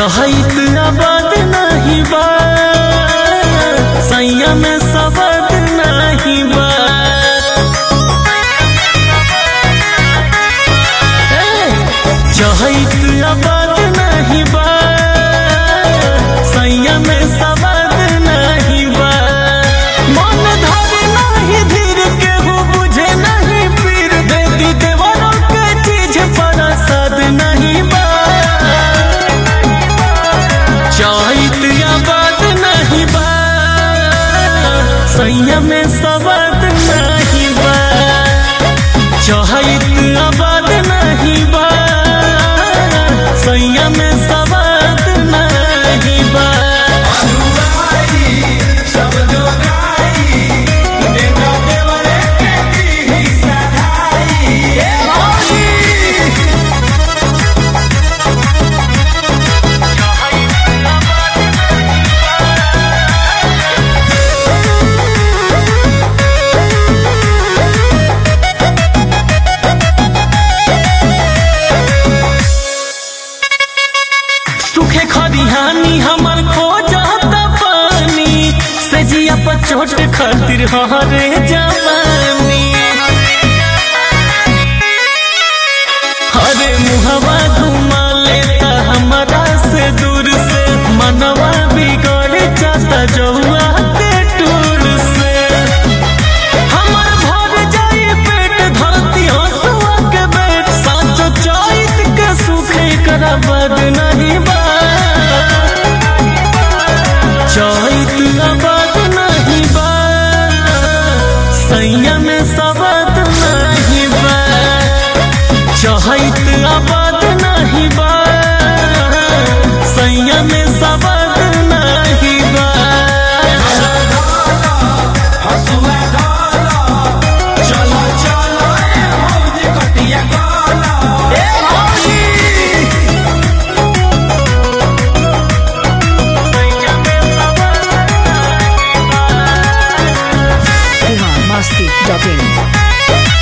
चहत आबाद नहीं बा सैया में सबद नहीं बा चहत आबाद नहीं बा सैया में सबद नहीं बा मन धरे नहीं धीर केहू बुझे नहीं पीर देती देवरों के चीज पर सद नहीं बा चैत आबाद नहीं बा सैया में सबद नहीं बा चहत आबाद नहीं बा सैया में सबद नहीं बा सुखे खरिहानी हमर खो जाता पानी से जिया पर चोट खातिर हरे जवानी हरे मुहवा घुमा लेता हमारा से दूर से मनवा बिगड़ जाता जौआ के टूर से हमर भर जाए पेट धरती हंसुआ के बेट साचो चैत के सुखे करा बद नहीं बा चैत आबाद नहीं बा सैया में सबद नहीं बा चैत आबाद नहीं बा सैया में सबद नहीं बा हसुआ डाला चलो चलो ए मौज कटिया काला biharmasti.in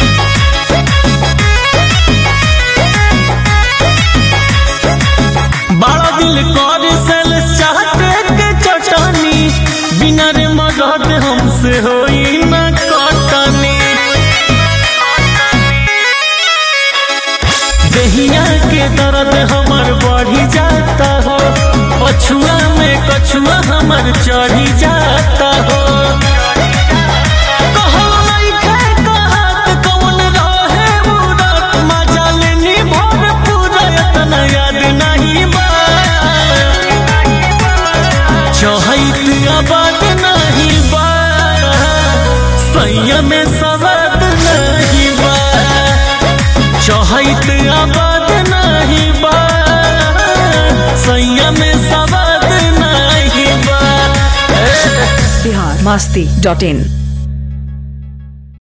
बड़ा दिल कर सल चाहते के चटनी बिना रे मदद हमसे होई न कटनी दहिया के दर्द हमर बढ़ी जाता हो पछुआ में कछुआ हमर चढ़ी जाता हो कहल नइखे कहत कौन रहे उड़त, मजा लेनी भरपूर, एतना याद नहीं बा। चहैत आबाद नहीं बा सैया में सवाद नहीं बा चहैत आबाद नहीं बा सैया में सवाद नहीं बा biharmasti.in